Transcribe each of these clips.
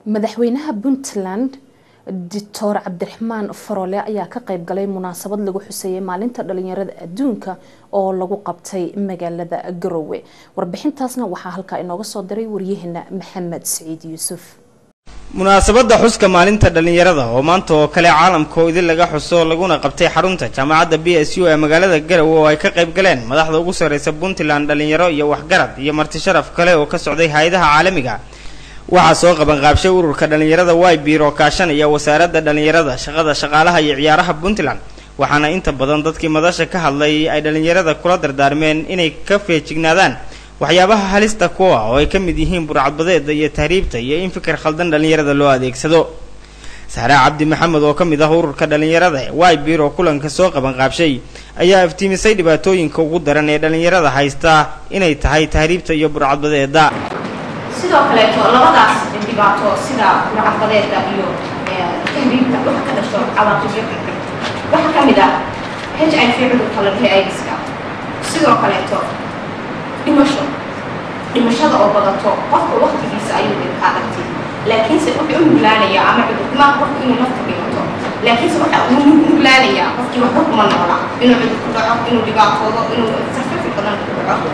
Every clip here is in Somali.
madaxweynaha puntland doctor cabdiraxmaan farole ayaa ka qayb galay munaasabad lagu xuseeyay maalinta dhalinyarada adduunka oo lagu qabtay magaalada garowe warbixintaasna waxaa halkaa inooga soo diray waryaheena maxamed siciid yuusuf munaasabadda xuska maalinta dhalinyarada oo maanta oo kale caalamka oo idin laga xuso laguna qabtay xarunta jaamacadda b s u ee magaalada garowe oo ay ka qayb galeen madaxda ugu sarreysa puntland dhalinyaro iyo waxgarad iyo marti sharaf kale oo ka socday hay-adaha caalamiga waxaa soo qabanqaabshay ururka dhalinyarada wybir oo kaashanaya wasaaradda dhalinyarada shaqada shaqaalaha iyo ciyaaraha puntland waxaana inta badan dadkii madasha ka hadlay ay dhalinyarada kula dardaarmeen inay ka feejignaadaan waxyaabaha halista kuwa oo ay ka mid yihiin burcadbadeeda iyo tahriibta iyo in fikir khaldan dhalinyarada loo adeegsado saare cabdi maxamed oo ka mid ah ururka dhalinyarada wybir oo kulanka soo qabanqaabshay ayaa iftiimisay dhibaatooyinka ugu daran ee dhalinyarada haysta inay tahay tahriibta iyo burcadbadeeda sidoo kaleeto labadaas dhibaato sida burcadbadeeda iyo tahriibta waxa ka dhasho cawaaqibyo xigxig waxaa ka mid ah h i v cudurka la dhahay aidiska sidoo kaleeto dhimasho dhimashada oo badato qofka waktigiisa ayuu dhibkaa dhagtay laakiinse wuxuu u nuglaanayaa ama cudurkumaa qofka inuu nafta dhimato laakiinse waxa uu nuglaanayaa qofkii waxba kuma noola inuu cudur ku dhaco inuu dhibaatoodo inuu sarfafi badan ku dhaco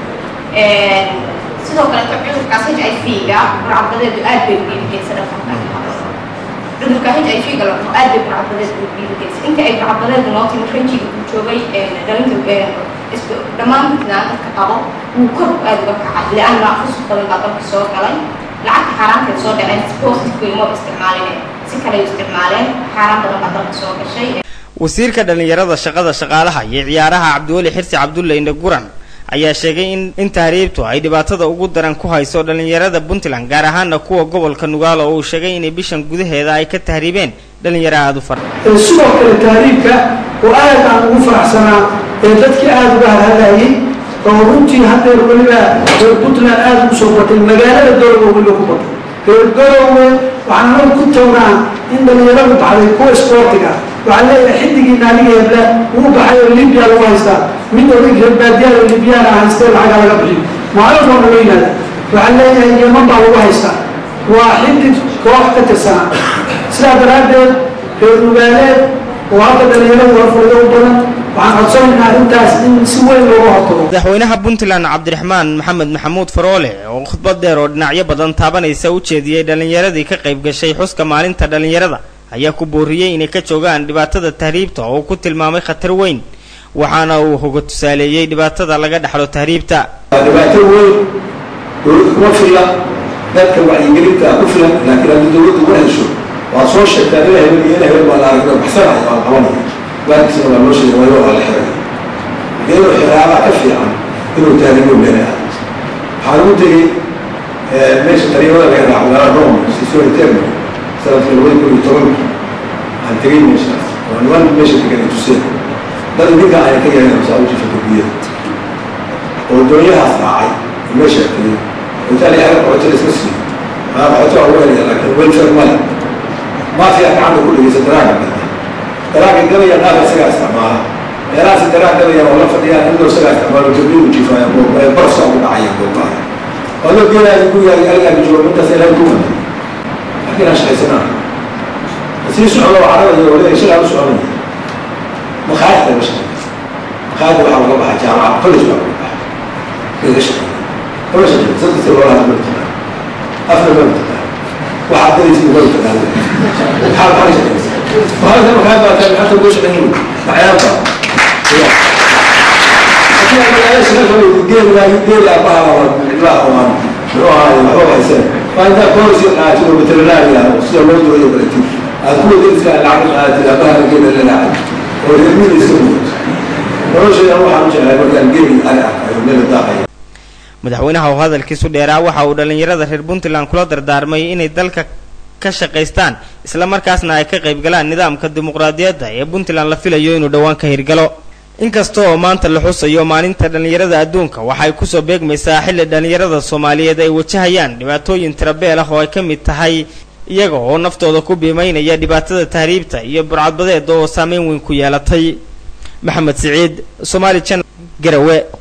sidoo kaleeto cudurkaas h i v-ga burcadbadeedu aad bay ugeeligeysay dhaqanka cudurka h i v-ga la dhaho aad bay burcadbadeedu ugeeligeysay inta ay burcadbadeedu noo timi ranjiga uu joogay dhalinta dhammaan puntland dadka qabo wuu kor aad uga kacay lianna fusuq badan baa dalka soo galay lacagta xaaraanteed soo dhaceen positive uma isticmaaline si kale isticmaaleen xaaraan badan baa dalka soo gashay wasiirka dhalinyarada shaqada shaqaalaha iyo ciyaaraha cabdiweli xirsi cabdulle indhe guran ayaa sheegay in in tahriibtu ay dhibaatada ugu daran ku hayso dhalinyarada puntland gaar ahaana kuwa gobolka nugaalo oo uu sheegay inay bishan gudaheeda ay ka tahriibeen dhalinyaro aada u fara sidoo kale tahriibka oo aad aan ugu faraxsanaa ee dadkii aada uga hadhadayay oo runtii haddeer weliba reer puntland aada ugu soo batay magaalada garowe weliba ku batay reer garowe waxaan anagu ku tagnaa in dhalinyaradu baxday kuwa isboortiga waxaan leeyahay xiddigii naaliga hebla wuu baxay oo libya lagu haystaa mid odag reer baadiyaal oo libyana haystee lacaga laga bixiyo maalin walba loo yimaada waxaan leeyahay yeman baa lagu haystaa waa xiddig koox ka tirsanaa sidaa daraaddeed reer nugaaleed oo hadda dhalinyaradu horfooda u badan waxaan codsanaynaa arrintaas in si weyn looga hortago madaxweynaha puntland cabdiraxmaan maxamed maxamuud faroole oo khudbad dheer oo dhinacyo badan taabanaysa u jeediyey dhallinyaradii ka qayb gashay xuska maalinta dhallinyarada ayaa ku booriyey inay ka joogaan dhibaatada tahriibta oo uu ku tilmaamay khatar weyn waxaana uu hoga tusaaleeyey dhibaatada laga dhexlo tahriibta waa dhibaato weyn dowladda kuma filla dadka wacyigelinta ku filan laakiin haddii dowladdu ma hesho waa soo sheegtaa ila hebel iyo ila hebel baa la aragna baxsanaya waa qabanaya baarkiisna waa loo sheegay waayo waa la xiray iyadoo xiraabaa ka fiican inuu tahriibo meelaha waxaan ugu tegey meesha tariimada laga raaco meelaha rome sisoo termo sanadkii labada kun iyo tobanki waxaan tegey meeshaas oo niman meesha degan ay tuseen dad idinka ayaa ka yahay saa u jifa darbiyada oo doonyahaas raacay oo meesha tegey intaan yahay qoxoto isma siiyo maa qoxoto waa ugu helaya laakiin welfare male maafiya gacanta ku dhegeysa daraaga gada daraaga gadaya qaar isagaa isticmaala meelahaasi daraag gadaya oo la fadhiyaan indoo isagaa isticmaalo darbigu jifaaya barafsaa ugu dhacaya goobaha waa loo geenaya ku yahay algaaga joogo intaas ilaahay ku wada laakiin aan shaqaysanaa sii socdo carabaya oo leeyahay shagaa u soconaya makhaayadta la shaqeeya makhaayadda waxaa laga baxa jaamaca college baa laga baxa laga shaqeeya kama shaqeeya saddex loolaha ma taqaan afna ma taqaan waxaad galaysa ma taqaan maxaa maxaa shaqeysa وهذا المكان بقى كان حتى وش عنه عيالها يدير لا يدير يا بابا لا هو روح هذا هو حسين فإذا كل شيء قاعد يقول بترناه يا وصير ما يدور يبرتي أقول لك لا العقل هذا لا بها كده لا لا ويمين يسوي ورجع يروح على جهة يقول جيبي أنا من الداخل madaxweynaha oo hadalkiisu dheeraa waxa uu dhallinyarada reer puntland kula dardaarmay inay dalka ka shaqaystaan islamarkaasna ay ka qayb galaan nidaamka dimuqraadiyadda ee puntland la filayo inuu dhowaan ka hirgalo inkasta oo maanta la xusayo maalinta dhallinyarada adduunka waxay kusoo beegmaysaa xilli dhallinyarada soomaaliyeed ay wajahayaan dhibaatooyin tirabeel ah oo ay ka mid tahay iyaga oo naftooda ku biimaynaya dhibaatada tahriibta iyo burcadbadeeda oo saameyn weyn ku yeelatay maxamed siciid somaali jan garawe